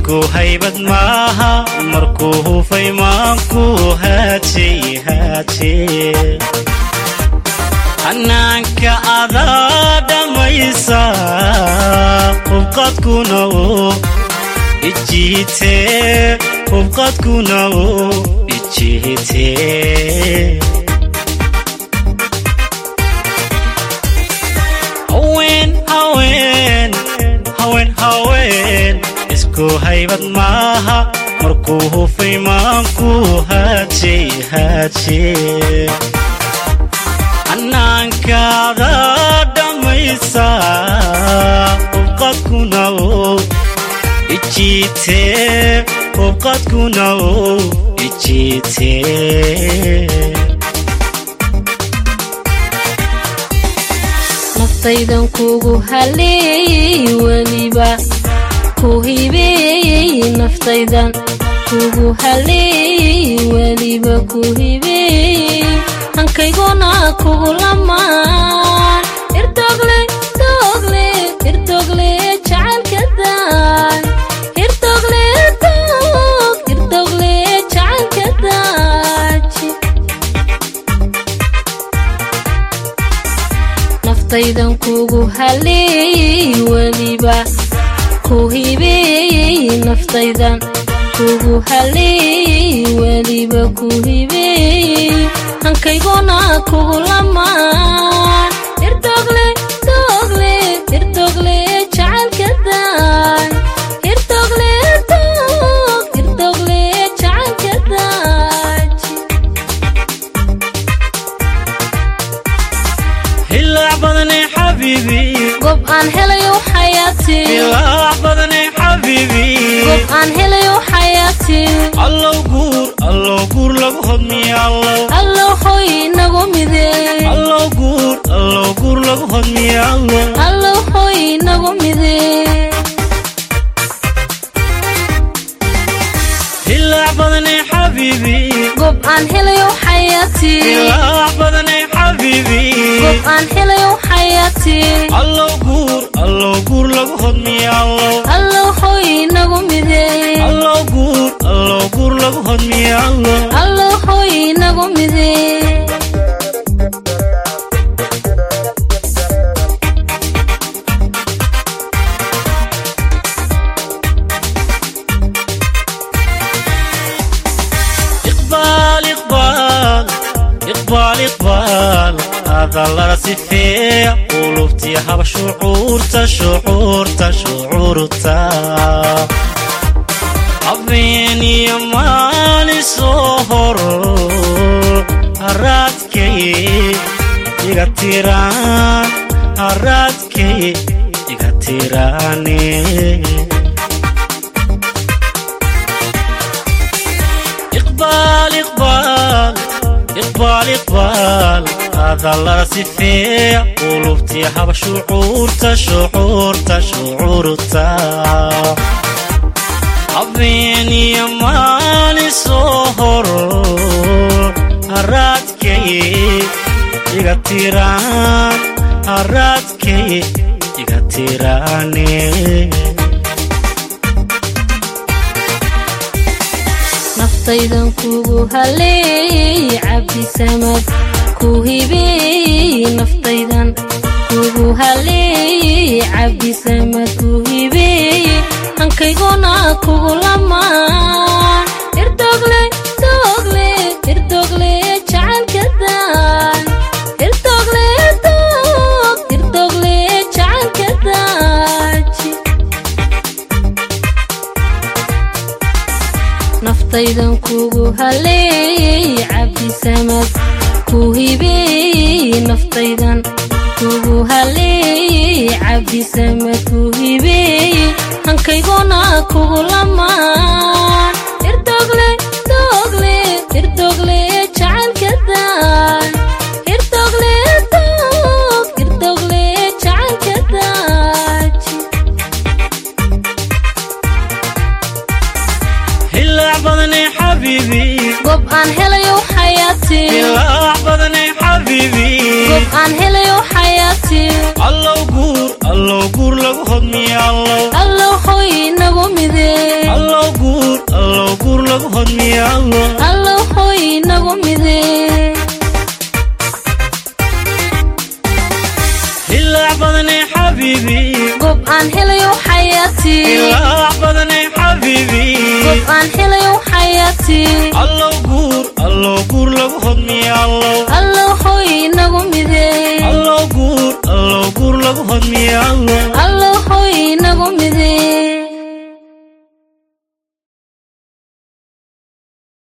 isku haybad maaha markuu hufay maanku haaje haaje hanaanka adaa dhammaysa hubqadkuna uu ijiite hubqadkuna uu ijiite haween haween haween haween isku haybad maaha markuu hufay maanku haaje haaje hanaankaada dhammaysa hubqadkuna uu ijiite hubqadkuna uu ijiite naftaydan kugu haleeyey weliba ku hibeeyey naftaydan kugu haleeyey weliba ku hibeeyey hankayguna kugu lamaan irdogle dogle irdogle jacaylkadan irdogle dog irdogle jacaylkadaaji naftaydan kugu haleeyey weliba ku hibeeyey naftaydan kugu haleeyey weliba ku hibeeyey hankayguna kugu lamaan irdogle dogle irdogle jacaylkadan irdogle dog irdogle jacaylkadaaji hilaac badane xabiibi gob aan helayo xayaati hilaac badane xabiibi gob aan helayo xayaati allow guur allow guur lagu hodmiya allow allow hoy inagu mide allow guur allow guur lagu hodmiya allow allow hoy inagu mide hilaac badane xabiibi gob aan helayo xayaati hilaac badane xabiibi gob aan helayo xayaati allow guur allow guur lagu hodmiya allow allow hoy inagu mide allow guur allow guur lagu hodmiya allow allow hoy inagu mide iqbaal iqbaal iqbaal iqbaal hadallada sifeeya qulubtii haba shucuurta shucuurta shucuurta habeen iyo maalin soo horo haraadkay iga tiraan haraadkay iga tiraane iqbaal iqbaal iqbaal iqbaal hadallada sifeeya qulubtii haba shucuurta shucuurta shucuurta habeen iyo maalin soo horo haraadkay iga tiraan haraadkay iga tiraane naftaydan kugu haleeyey cabdisamad ku hibeeyey naftaydan kugu haleeyey cabdisamad ku hibeeyey hankayguna kugu lamaan irdogle dogle irdogle jacaylkadan irdogle dog irdogle jacaylkadaaji naftaydan kugu haleeyey cabdisamad ku hibeeyey naftaydan kugu haleeyey cabdisamad ku hibeeyey hankayguna kugu lamaan irdogle dogle irdogle jacaylkadan irdogle dog irdogle jacaylkadaaji hilaac badane xabiibi gob aan helayo xayaati hilaac badane xabiibi gob aan helayo xayaati allow guur allow guur lagu hodmiya allow allow hoy inagu mide hodmiya allo allow hooy inagu midee ilaac badanay xabiibi gob aan helayo xayaatii ilaac badanay xabiibi gob aan helayo xayaatii allow guur allow guur lagu hodmiya allow allow hooy inagu midee allow guur allow guur lagu hodmiya allow allow hooy inagu midee